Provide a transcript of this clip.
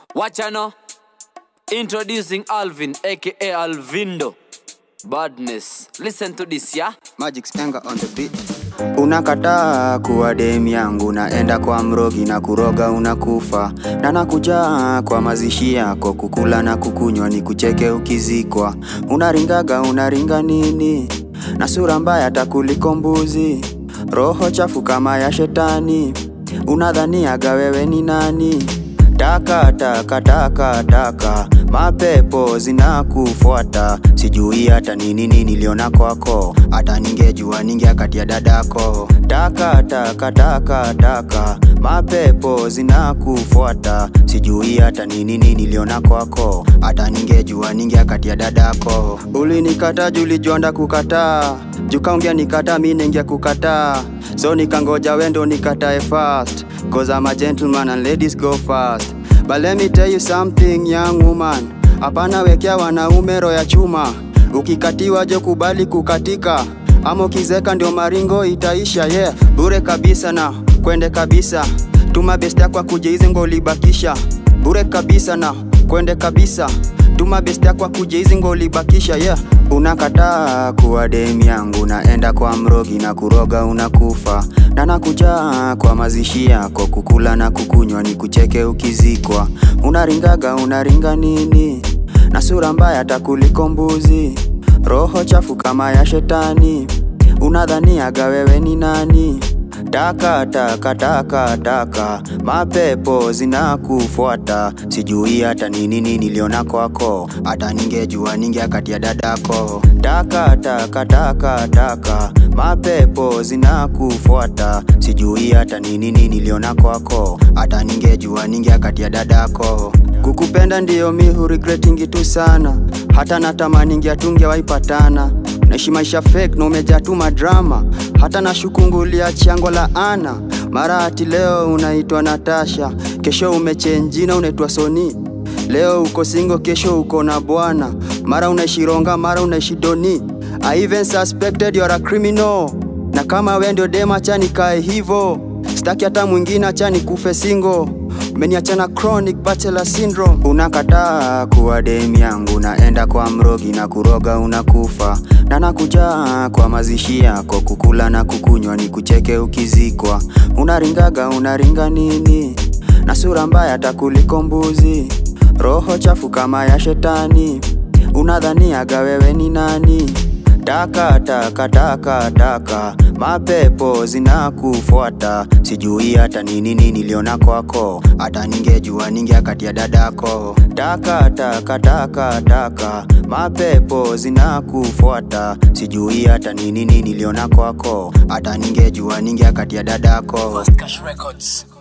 Wachano. Introducing Alvin, aka Alvindo. Badness. Listen to this, yeah? Magic Spenga on the beat. Unakataa kuwa dem yangu, naenda kwa mrogi na kuroga unakufa, na nakuja kwa mazishi yako kukula na kukunywa, ni kucheke ukizikwa. Unaringaga unaringa nini? na sura mbaya takuliko mbuzi, roho chafu kama ya shetani, unadhaniaga wewe ni nani? Taka taka taka taka, mapepo zinakufuata, sijui hata ni nini niliona kwako, hata ningejua ningeakatia dadako. Taka taka taka taka, mapepo zinakufuata, sijui hata ni nini niliona kwako, hata ningejua ningeakatia dadako. Ulinikata juu ulijonda kukataa, jukaongea nikata mi ningia kukataa, so nikangoja wendo nikatae fast, cause I'm a gentleman and ladies go fast. But let me tell you something young woman, hapana wekea wanaume roho ya chuma, ukikatiwa je kubali kukatika, ama ukizeka ndio maringo itaisha yeah. Bure kabisa na kwende kabisa, tuma best yako akuje hizi ngo ulibakisha, bure kabisa na kwende kabisa tuma best yako akuje hizi ngo ulibakisha yeah. Unakataa kuwa dem yangu, naenda kwa mrogi na kuroga unakufa, na nakuja kwa mazishi yako kukula na kukunywa, ni kucheke ukizikwa. Unaringaga unaringa nini? na sura mbaya takuliko mbuzi, roho chafu kama ya shetani, unadhaniaga wewe ni nani? Taka taka taka taka, mapepo zinakufuata, sijui hata ni nini niliona kwako, hata ningejua ningeakatia dadako. Taka taka taka taka, mapepo zinakufuata, sijui hata ni nini niliona kwako, hata ningejua ningeakatia dadako. Kukupenda ndiyo mi huregretingi tu sana, hata natamani ngeatunge waipatana naishi maisha fake na umejaa tu madrama, hata na shukungulia chango la ana mara ati leo unaitwa Natasha, kesho umechenjina unaitwa Soni. Leo uko singo, kesho uko na bwana, mara unaishi Ronga, mara unaishi Doni. I even suspected you're a criminal, na kama we ndio dema, acha nikae hivo, staki hata mwingine, acha nikufe singo Umeniachana chronic bachelor syndrome. Unakataa kuwa dem yangu, naenda kwa mrogi na kuroga unakufa, na nakuja kwa mazishi yako kukula na kukunywa, ni kucheke ukizikwa. Unaringaga unaringa nini? na sura mbaya takuliko mbuzi, roho chafu kama ya shetani, unadhaniaga wewe ni nani? Taka taka taka taka, mapepo zinakufuata, sijui hata ni nini niliona kwako, hata ningejua ningeakatia dadako. Taka taka taka taka, mapepo zinakufuata, sijui hata ni nini niliona kwako, hata ningejua ningeakatia dadako. First Cash Records.